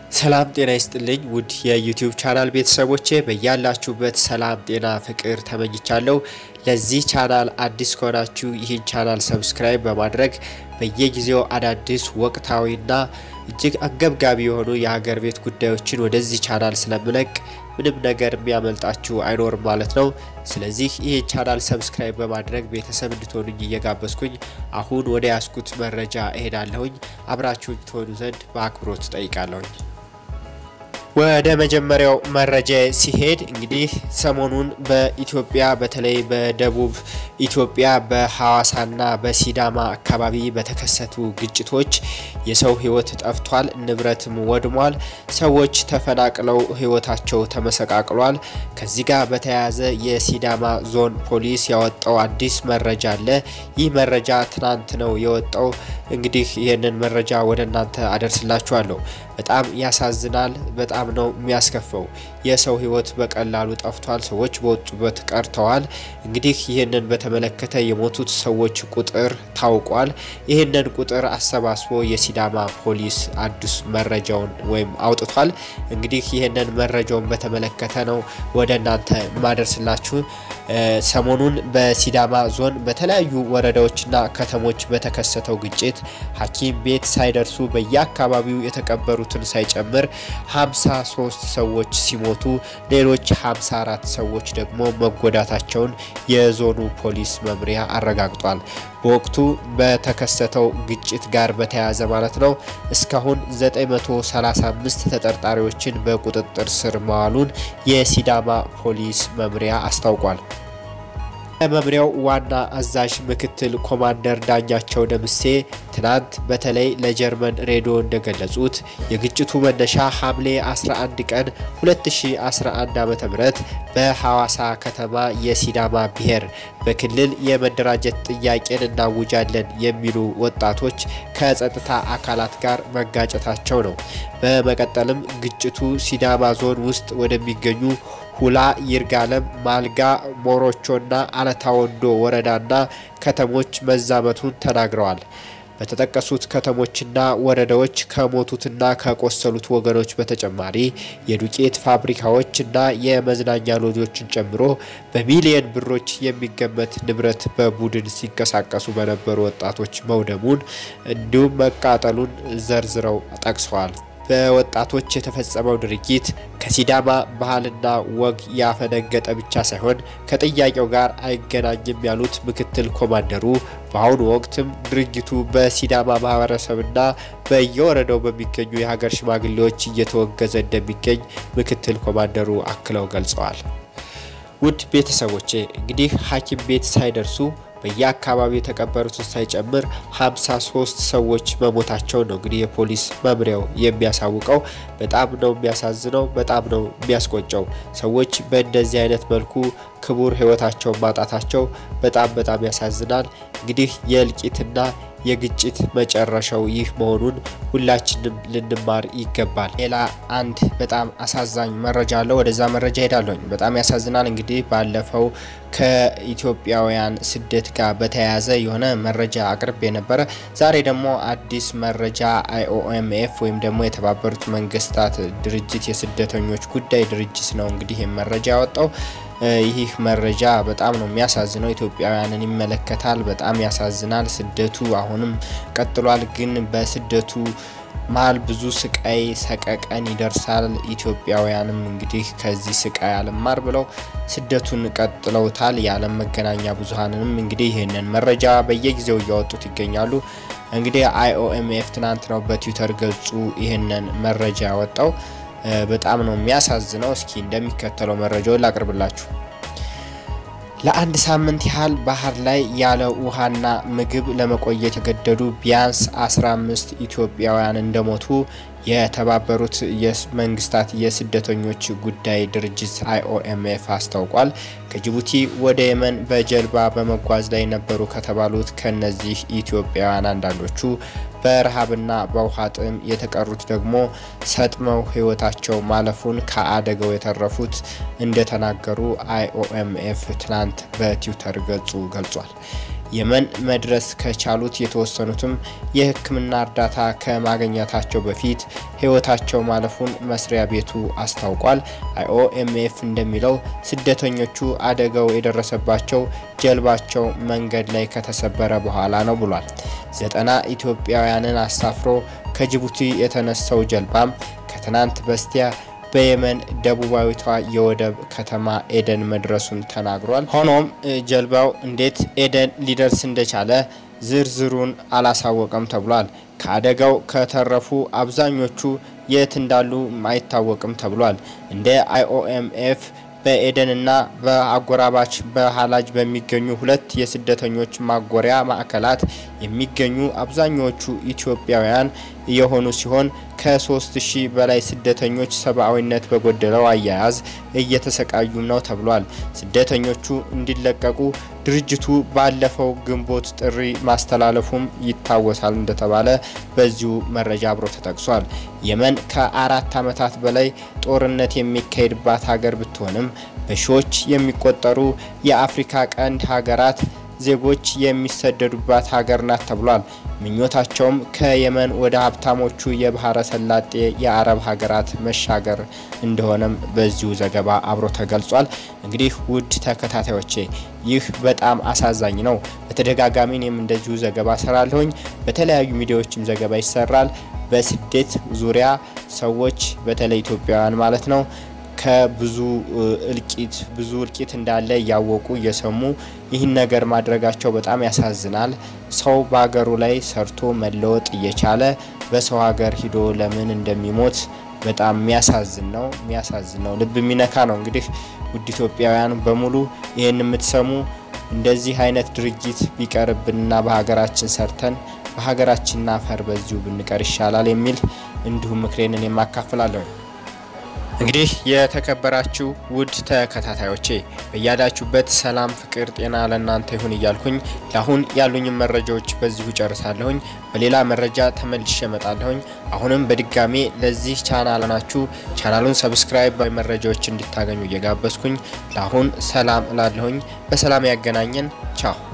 ሰላም ጤና ይስጥልኝ ውድ የዩቲዩብ ቻናል ቤተሰቦቼ በያላችሁበት ሰላም ጤና ፍቅር ተመኝቻለሁ። ለዚህ ቻናል አዲስ ከሆናችሁ ይህን ቻናል ሰብስክራይብ በማድረግ በየጊዜው አዳዲስ ወቅታዊና እጅግ አንገብጋቢ የሆኑ የሀገር ቤት ጉዳዮችን ወደዚህ ቻናል ስለምለቅ ምንም ነገር የሚያመልጣችሁ አይኖርም ማለት ነው። ስለዚህ ይህን ቻናል ሰብስክራይብ በማድረግ ቤተሰብ እንድትሆኑኝ እየጋበዝኩኝ አሁን ወደ ያስኩት መረጃ እሄዳለሁኝ። አብራችሁኝ ትሆኑ ዘንድ በአክብሮት ጠይቃለሁኝ። ወደ መጀመሪያው መረጃ ሲሄድ እንግዲህ ሰሞኑን በኢትዮጵያ በተለይ በደቡብ ኢትዮጵያ በሐዋሳና በሲዳማ አካባቢ በተከሰቱ ግጭቶች የሰው ሕይወት ጠፍቷል፣ ንብረትም ወድሟል፣ ሰዎች ተፈናቅለው ሕይወታቸው ተመሰቃቅሏል። ከዚህ ጋር በተያያዘ የሲዳማ ዞን ፖሊስ ያወጣው አዲስ መረጃ አለ። ይህ መረጃ ትናንት ነው የወጣው። እንግዲህ ይህንን መረጃ ወደ እናንተ አደርስላችኋለሁ። በጣም ያሳዝናል። በጣም ነው የሚያስከፈው። የሰው ህይወት በቀላሉ ጠፍቷል። ሰዎች በወጡበት ቀርተዋል። እንግዲህ ይህንን በተመለከተ የሞቱት ሰዎች ቁጥር ታውቋል። ይህንን ቁጥር አሰባስቦ የሲዳማ ፖሊስ አዲስ መረጃውን ወይም አውጥቷል። እንግዲህ ይህንን መረጃውን በተመለከተ ነው ወደ እናንተ ማደርስላችሁ። ሰሞኑን በሲዳማ ዞን በተለያዩ ወረዳዎችና ከተሞች በተከሰተው ግጭት ሐኪም ቤት ሳይደርሱ በየአካባቢው የተቀበሩትን ሳይጨምር 53 ሰዎች ሲሞቱ ሌሎች 54 ሰዎች ደግሞ መጎዳታቸውን የዞኑ ፖሊስ መምሪያ አረጋግጧል። በወቅቱ በተከሰተው ግጭት ጋር በተያያዘ ማለት ነው እስካሁን 935 ተጠርጣሪዎችን በቁጥጥር ስር መዋሉን የሲዳማ ፖሊስ መምሪያ አስታውቋል። መምሪያው ዋና አዛዥ ምክትል ኮማንደር ዳኛቸው ደምሴ ትናንት በተለይ ለጀርመን ሬዲዮ እንደገለጹት የግጭቱ መነሻ ሐምሌ 11 ቀን 2011 ዓ.ም በሐዋሳ ከተማ የሲዳማ ብሔር በክልል የመደራጀት ጥያቄን እናውጃለን የሚሉ ወጣቶች ከጸጥታ አካላት ጋር መጋጨታቸው ነው። በመቀጠልም ግጭቱ ሲዳማ ዞን ውስጥ ወደሚገኙ ሁላ፣ ይርጋለም፣ ማልጋ፣ ሞሮቾና አለታ ወንዶ ወረዳና ከተሞች መዛመቱን ተናግረዋል። በተጠቀሱት ከተሞችና ወረዳዎች ከሞቱትና ከቆሰሉት ወገኖች በተጨማሪ የዱቄት ፋብሪካዎችና የመዝናኛ ሎጆችን ጨምሮ በሚሊየን ብሮች የሚገመት ንብረት በቡድን ሲንቀሳቀሱ በነበሩ ወጣቶች መውደሙን እንዲሁም መቃጠሉን ዘርዝረው ጠቅሰዋል። በወጣቶች የተፈጸመው ድርጊት ከሲዳማ ባህልና ወግ ያፈነገጠ ብቻ ሳይሆን ከጥያቄው ጋር አይገናኝም ያሉት ምክትል ኮማንደሩ በአሁኑ ወቅትም ድርጊቱ በሲዳማ ማህበረሰብና በየወረዳው በሚገኙ የሀገር ሽማግሌዎች እየተወገዘ እንደሚገኝ ምክትል ኮማንደሩ አክለው ገልጸዋል። ውድ ቤተሰቦቼ እንግዲህ ሐኪም ቤት ሳይደርሱ በየአካባቢው የተቀበሩትን ሳይጨምር 53 ሰዎች መሞታቸው ነው እንግዲህ የፖሊስ መምሪያው የሚያሳውቀው። በጣም ነው የሚያሳዝነው፣ በጣም ነው የሚያስቆጨው። ሰዎች በእንደዚህ አይነት መልኩ ክቡር ሕይወታቸውን ማጣታቸው በጣም በጣም ያሳዝናል። እንግዲህ የእልቂትና የግጭት መጨረሻው ይህ መሆኑን ሁላችንም ልንማር ይገባል። ሌላ አንድ በጣም አሳዛኝ መረጃ አለው። ወደዛ መረጃ ሄዳለሁኝ። በጣም ያሳዝናል። እንግዲህ ባለፈው ከኢትዮጵያውያን ስደት ጋር በተያያዘ የሆነ መረጃ አቅርብ የነበረ ዛሬ ደግሞ አዲስ መረጃ አይኦኤምኤፍ ወይም ደግሞ የተባበሩት መንግስታት ድርጅት የስደተኞች ጉዳይ ድርጅት ነው እንግዲህ ይህ መረጃ ያወጣው። ይህ መረጃ በጣም ነው የሚያሳዝነው። ኢትዮጵያውያንን ይመለከታል። በጣም ያሳዝናል። ስደቱ አሁንም ቀጥሏል። ግን በስደቱ መሀል ብዙ ስቃይ ሰቀቀን ይደርሳል። ኢትዮጵያውያንም እንግዲህ ከዚህ ስቃይ አልማር ብለው ስደቱን ቀጥለውታል። የዓለም መገናኛ ብዙኃንንም እንግዲህ ይህንን መረጃ በየጊዜው እያወጡት ይገኛሉ። እንግዲህ አይኦኤምኤፍ ትናንት ነው በትዊተር ገጹ ይህንን መረጃ ያወጣው። በጣም ነው የሚያሳዝነው። እስኪ እንደሚከተለው መረጃውን ላቅርብላችሁ። ለአንድ ሳምንት ያህል ባህር ላይ ያለ ውሃና ምግብ ለመቆየት የገደዱ ቢያንስ 15 ኢትዮጵያውያን እንደሞቱ የተባበሩት መንግስታት የስደተኞች ጉዳይ ድርጅት አይኦኤምኤፍ አስታውቋል። ከጅቡቲ ወደ የመን በጀልባ በመጓዝ ላይ ነበሩ ከተባሉት ከነዚህ ኢትዮጵያውያን አንዳንዶቹ በረሃብና በውሃ ጥም የተቀሩት ደግሞ ሰጥመው ሕይወታቸው ማለፉን ከአደጋው የተረፉት እንደተናገሩ አይኦኤምኤፍ ትናንት በትዊተር ገጹ ገልጿል። የመን መድረስ ከቻሉት የተወሰኑትም የሕክምና እርዳታ ከማግኘታቸው በፊት ሕይወታቸው ማለፉን መስሪያ ቤቱ አስታውቋል። አይኦኤምኤፍ እንደሚለው ስደተኞቹ አደጋው የደረሰባቸው ጀልባቸው መንገድ ላይ ከተሰበረ በኋላ ነው ብሏል። ዘጠና ኢትዮጵያውያንን አሳፍሮ ከጅቡቲ የተነሳው ጀልባም ከትናንት በስቲያ በየመን ደቡባዊቷ የወደብ ከተማ ኤደን መድረሱን ተናግሯል። ሆኖም ጀልባው እንዴት ኤደን ሊደርስ እንደቻለ ዝርዝሩን አላሳወቀም ተብሏል። ከአደጋው ከተረፉ አብዛኞቹ የት እንዳሉ አይታወቅም ተብሏል። እንደ አይኦኤምኤፍ በኤደንና በአጎራባች በሀላጅ በሚገኙ ሁለት የስደተኞች ማጎሪያ ማዕከላት የሚገኙ አብዛኛዎቹ ኢትዮጵያውያን የሆኑ ሲሆን ከሶስት ሺህ በላይ ስደተኞች ሰብአዊነት በጎደለው አያያዝ እየተሰቃዩም ነው ተብሏል። ስደተኞቹ እንዲለቀቁ ድርጅቱ ባለፈው ግንቦት ጥሪ ማስተላለፉም ይታወሳል እንደተባለ በዚሁ መረጃ አብሮ ተጠቅሷል። የመን ከአራት ዓመታት በላይ ጦርነት የሚካሄድባት ሀገር ብትሆንም በሺዎች የሚቆጠሩ የአፍሪካ ቀንድ ሀገራት ዜጎች የሚሰደዱባት ሀገር ናት ተብሏል። ምኞታቸውም ከየመን ወደ ሀብታሞቹ የባህረ ሰላጤ የአረብ ሀገራት መሻገር እንደሆነም በዚሁ ዘገባ አብሮ ተገልጿል። እንግዲህ ውድ ተከታታዮቼ ይህ በጣም አሳዛኝ ነው። በተደጋጋሚ እኔም እንደዚሁ ዘገባ ሰራለሁኝ። በተለያዩ ሚዲያዎችም ዘገባ ይሰራል። በስደት ዙሪያ ሰዎች በተለይ ኢትዮጵያውያን ማለት ነው ከብዙ እልቂት ብዙ እልቂት እንዳለ እያወቁ እየሰሙ ይህን ነገር ማድረጋቸው በጣም ያሳዝናል። ሰው በሀገሩ ላይ ሰርቶ መለወጥ እየቻለ በሰው ሀገር ሂዶ ለምን እንደሚሞት በጣም የሚያሳዝን ነው። የሚያሳዝን ነው። ልብ የሚነካ ነው። እንግዲህ ውድ ኢትዮጵያውያን በሙሉ ይህን የምትሰሙ እንደዚህ አይነት ድርጊት ቢቀርብንና በሀገራችን ሰርተን በሀገራችን አፈር በዚሁ ብንቀር ይሻላል የሚል እንዲሁም ምክሬንን የማካፍላለሁ። እንግዲህ የተከበራችሁ ውድ ተከታታዮቼ በያላችሁበት ሰላም፣ ፍቅር፣ ጤና ለእናንተ ይሁን እያልኩኝ ለአሁን ያሉኝም መረጃዎች በዚሁ ጨርሳለሁኝ። በሌላ መረጃ ተመልሼ እመጣለሁኝ። አሁንም በድጋሜ ለዚህ ቻናል ናችሁ ቻናሉን ሰብስክራይብ መረጃዎች እንዲታገኙ እየጋበዝኩኝ ለአሁን ሰላም እላለሁኝ። በሰላም ያገናኘን። ቻው